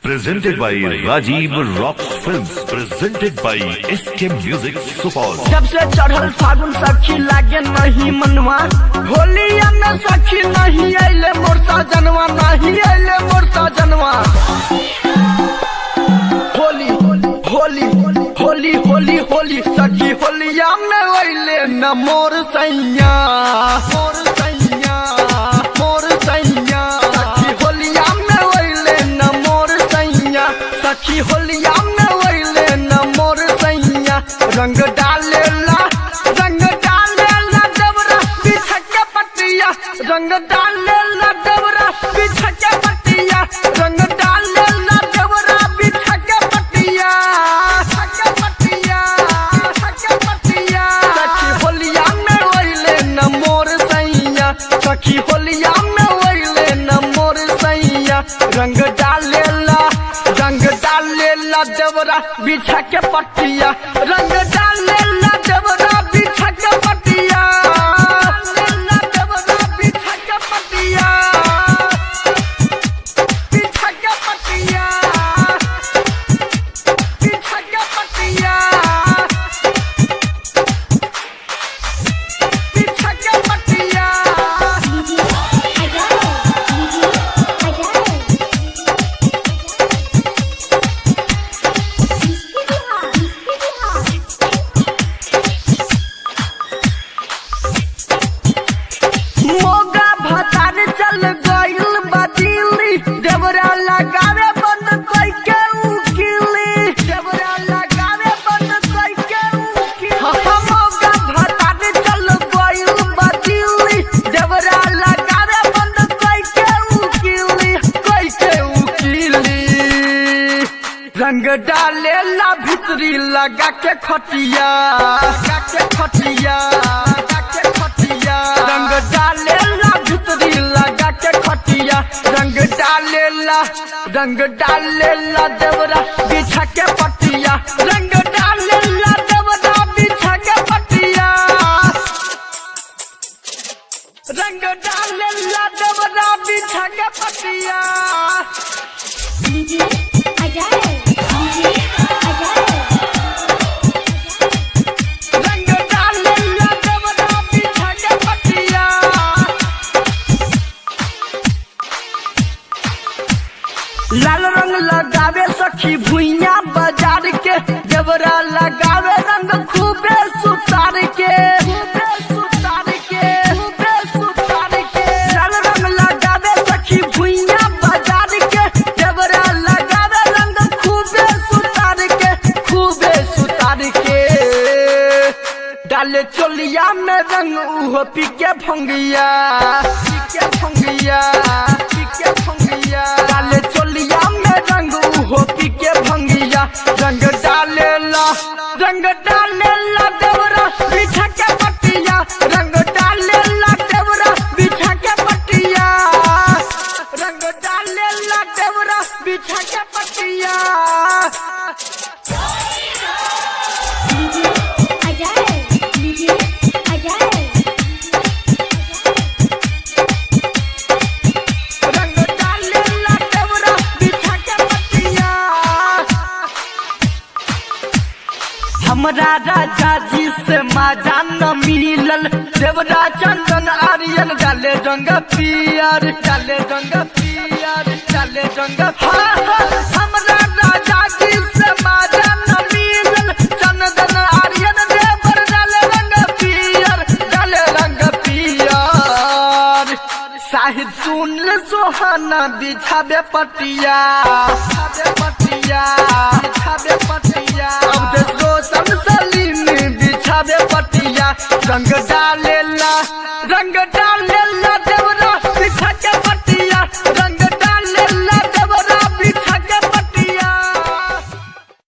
Presented by Rajiv Rocks Films. Presented by SK Music Support. जब से चढ़ल फागुन सखी लागे नहीं मनवा होलिया में सखी नहीं अले मोर सजनवा नहीं अले मोर सजनवा होली होली होली होली होली सखी होलिया में अले न मोर सैया मोर सैया मोर सैया सखी होलिया में अले न मोर सैया सखी होलिया में अले न मोर सैया रंग डालेला रंग डालेला डबरा बिछा के पटिया रंग डालेला डबरा बिछा के पटिया रंग डालेला डबरा बिछा के पटिया के पटिया के पटिया सखी होलिया में ओइले न मोर सैया सखी होलिया में ओइले न मोर सैया रंग डालेला रंग डालेला देवरा बिछा के पटिया रंग डालेला देवरा बिछा के पटिया डालेला देवरा बिछा के पटिया बिछा के पटिया बिछा के पटिया बिछा के पटिया मोगा भतार चल गइल बदिली देवरा लगावे बंद कई के उकिली देवरा लगावे बंद कई के उकिली मोगा भतार चल गइल बदिली देवरा लगावे बंद कई के उकिली कई के उकिली रंग डाले ला भितरी लगा के खटिया लगा के खटिया लगा के खटिया रंग डाले ला भितरी लगा के खटिया रंग डाले ला रंग डाले ला देवरा बिछा के पटिया रंग डाले ला देवरा बिछा के पटिया रंग डाले ला देवरा बिछा के पटिया रंग डाले ला देवरा बिछा के पटिया लाल रंग लगावे सखी भुइया बाजार के देवरा लगावे रंग खूबे सुतार के खूबे सुतार के खूबे सुतार के लाल रंग लगावे सखी भुइया बाजार के देवरा लगावे रंग खूबे सुतार के खूबे सुतार के डाले चोलिया में रंग उहो पीके भंगिया पीके भंगिया पीके भंगिया डाले चोलिया में रंग उहो पीके भंगिया रंग डाले ला रंग डाले ला देवरा बिछा के पटिया रंग डाले ला देवरा बिछा के पटिया रंग डाले ला देवरा बिछा के पटिया रंग डाले ला देवरा बिछा के पटिया हमरा राजा जी से माजा न मिलल देवरा चंदन आर्यन डाले रंग पियर डाले रंग पियर डाले रंग हाँ, हाँ, हमरा राजा जी से माजा न मिलल चंदन आर्यन देवर डाले रंग पियर डाले रंग पियर साहिद सुन ले सोहाना बिछाबे पटिया बिछाबे पटिया बिछाबे पटिया अब देख रोशन सलीम बिछाबे पटिया रंग डालेला रंग डालेला